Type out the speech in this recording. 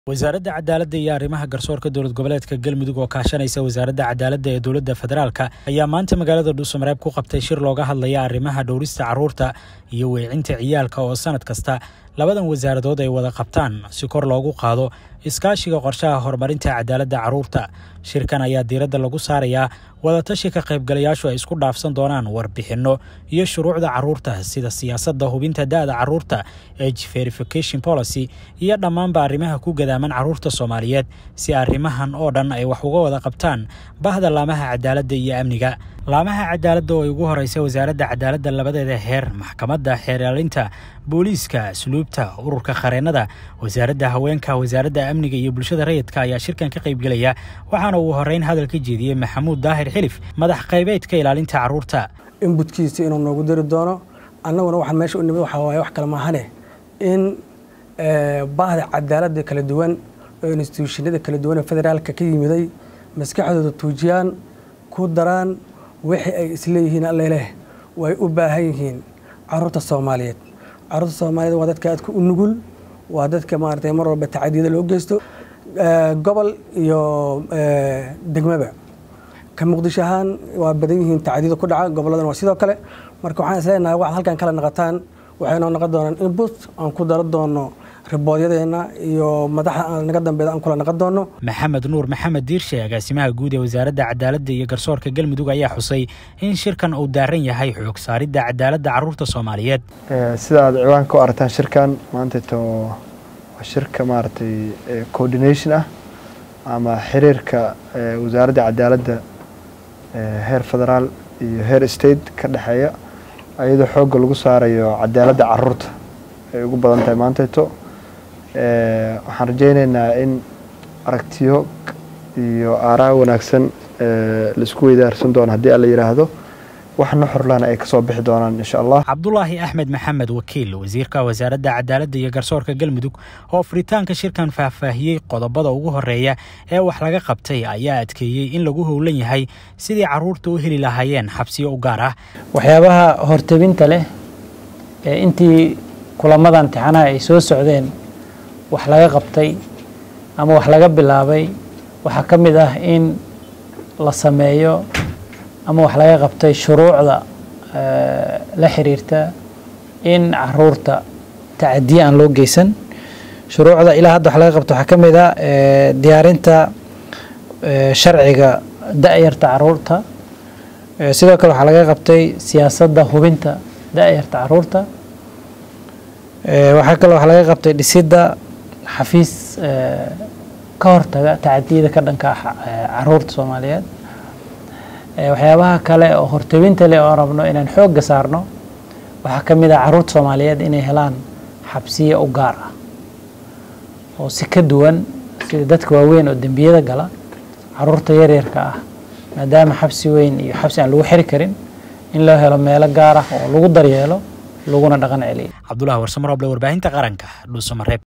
wasaaradda cadaaladda iyo arrimaha garsoorka dowlad goboleedka galmudug oo kaashanaysa wasaaradda cadaaladda ee dowladda federaalka ayaa maanta magaalada dhuusamareeb ku qabtay shir looga hadlaya arrimaha dhowrista carruurta iyo weecinta ciyaalka oo sanad kasta labadan wasaaradood ay wada qabtaan si kor loogu qaado iskaashiga qorshaha horumarinta cadaaladda carruurta shirkan ayaa diiradda lagu saarayaa wadatashi ka qaybgalayaashu ay isku dhaafsan doonaan warbixinno iyo shuruucda carruurta sida siyaasadda hubinta da'da carruurta age verification policy iyo dhammaanba arrimaha ku gadaaman carruurta soomaaliyeed si arrimahan oo dhan ay wax uga wada qabtaan bahda laamaha cadaaladda iyo amniga laamaha cadaaladda oo ay ugu horeysa wasaaradda cadaaladda labadeeda heer maxkamadda xeeraalinta booliiska asluubta ururka qareennada wasaaradda haweenka wasaaradda amniga iyo bulshada rayidka ayaa shirkan ka qaybgelaya waxaana uu horeyn hadal ka jeediyey maxamuud daahir xilif madax qaybeedka ilaalinta carruurta inbudkiisa inuu noogu diri doono annaguna waxaan meesha u nimid waxaa waaye wax kale maahane in bahda cadaaladda kala duwan oo instituushinada kala duwan ee federaalka ka yimiday maskaxdooda tuujiyaan ku daraan wixii ay isleeyihiin alleleh way u baahan yihiin carruurta soomaaliyeed carruurta soomaaliyeed waa dadka aadka u nugul waa dadka maaragtay mar walba tacadiyada loo geysto gobol iyo degmaba ka muqdisho ahaan waa badan yihiin tacadiyada ku dhaca gobolladan waa sidoo kale marka waxaan isleenahay waxaad halkan kala naqataan waxay noo noqon doonaan input aan ku daro doono riboodyadeenna iyo madaxda aan naga dambeeda aan kula naqon doono maxamed nuur maxamed diirshe agaasimaha guud ee wasaaradda cadaaladda iyo garsoorka galmudug ayaa xusay in shirkan uu daaran yahay xoog saaridda cadaaladda carruurta soomaaliyeed sida aad ciwaan ka aragtaan shirkan maantato waa shirka maaragtay coordination ah ama xiriirka wasaaradda cadaaladda heer federaal iyo heer state ka dhexeeya iyadoo xoogga lagu saarayo cadaaladda carruurta ay ugu badan tahay maantayto waxaan rajaynaynaa in aragtiyo iyo aaraa wanaagsan laisku weydaarsan doono haddii alla yidhaahdo waxna xorlana ay kasoo bixi doonaan insha allah cabdulaahi axmed maxamed wakiil wasiirka wasaaradda cadaaladda iyo garsoorka galmudug oo furitaanka shirkan faahfaahiyey qodobada ugu horeeya ee wax laga qabtay ayaa adkeeyey in lagu howlan yahay sidii carruurta u heli lahaayeen xabsiyo u gaar ah waxyaabaha hortebinta leh ee intii kulamadan imtixaanaha ay soo socdeen wax laga qabtay ama wax laga bilaabay waxaa ka mid ah in la sameeyo ama wax laga qabtay shuruucda la xiriirta in caruurta tacadiye aan loo geysan shuruucda ilaa hadda wax laga qabta waxaa ka mid ah diyaarinta sharciga da-yarta caruurta sidoo kale waxaa laga qabtay siyaasadda hubinta da-yarta caruurta waxaa kale wax laga qabtay dhisidda xafiis ka hortaga tacadiyada ka dhanka ah caruurta soomaaliyeed waxyaabaha kale oo hortebinta leh oo rabno inaan xoogga saarno waxaa ka mid ah carruurta soomaaliyeed inay helaan xabsiye u gaar ah oo si ka duwan sida dadka waaweyn oo dembiyada gala caruurta yaryarka ah maadaama xabsi weyn iyo xabsi aan lagu xiri karin in loo helo meelo gaar ah oo lagu daryeelo laguna dhaqan celiyo cabdulahi warsamarooble warbaahinta qaranka dhuusamareeb